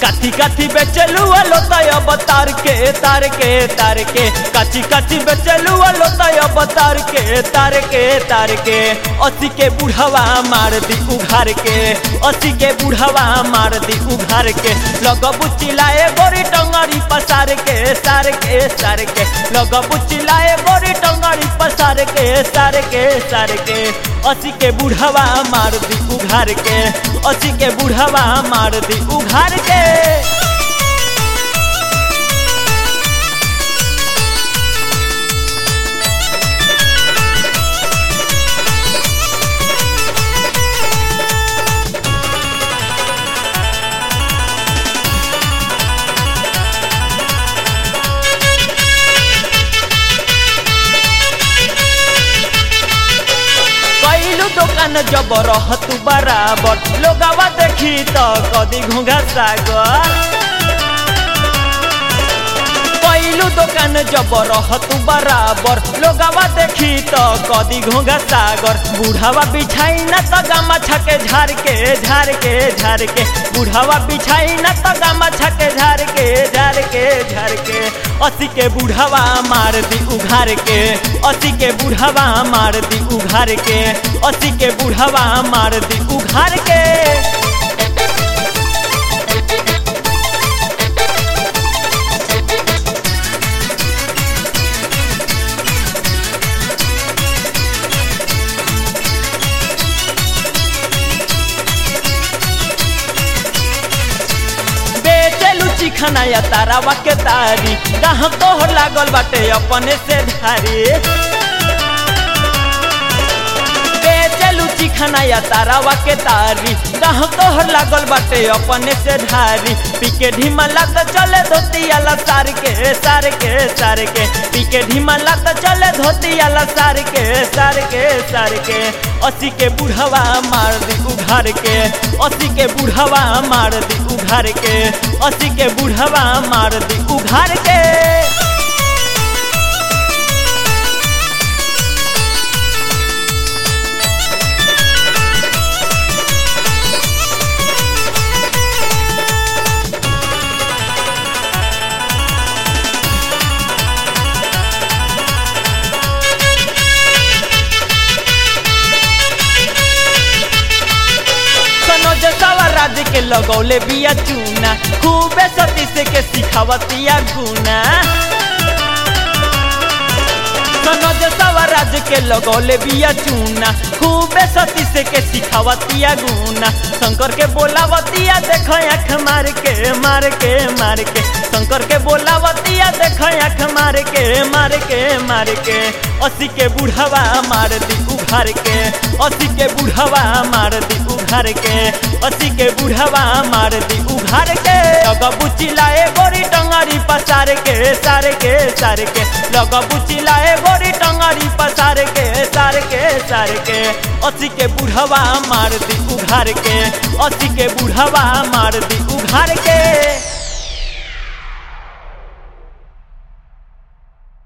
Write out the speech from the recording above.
काथी काथी बेचलू लोतय बतार के तार के तार के काची काची बेचलू लोतय बतार के तार के तार के असी के बुढ़वा मार दी उघार के असी के बुढ़वा मार दी उघार के लगबू चिल्लाए गोरी टंगड़ी पसार के सार के सार के लगबू चिल्लाए गोरी टंगड़ी पसार के सार के सार के असी के बुढ़वा मार दी उघार के असी के बुढ़वा मार दी उघार के कैलू दुकान जब रहत बराबर लोगवा देखी तो कदी घूंघा सागर कैलू दुकान जब रहत बराबर लोगवा देखी तो कदी घूंघा सागर बुढ़ावा बिछाई न तो गामा छके झार के झार के झार के बुढ़ावा बिछाई न तो गामा छके झार के झार के झार के असी के बुढ़ावा मार दी उघार के असी के बुढ़ावा मार दी उघार के असी के बुढ़ावा मार दी उघार के बेचलू चिखना या तारावा के तारी कहाँ तोहर लागल बाटे अपने से धारी बेचलू चिखना या तारावा के तारी कहाँ तोहर लागल बाटे अपने से धारी पीके ढिमला तो चले धोती आला सार के सार के सार के पीके ढिमला तो चले धोती आला सार के सार के सार के असी के बुढ़वा मार दी उघार के असी के बुढ़वा मार दी उघार के असी के बुढ़वा मार दी उघार के सनोज सवराज के लगौले बिया चूना खूबे सती से के सिखावतिया गुना सनोज सवराज के लगौले बिया चूना खूबे सती से के सिखावतिया गुना शंकर के बोलावतिया देख आँख मार के मार के मार के शंकर के बोलावतिया देख आँख मार के मार के मार के असी के बुढ़वा मार दी उघार के असी के बुढ़वा मार दी उघार के असी के बुढ़वा मार दी उघार के लगबू चिल्लाए गोरी टंगड़ी पसार के सार के सार के लगबू चिल्लाए गोरी टंगड़ी पसार के सार के सार के असी के बुढ़वा मार दी उघार के असी के बुढ़वा मार दी उघार के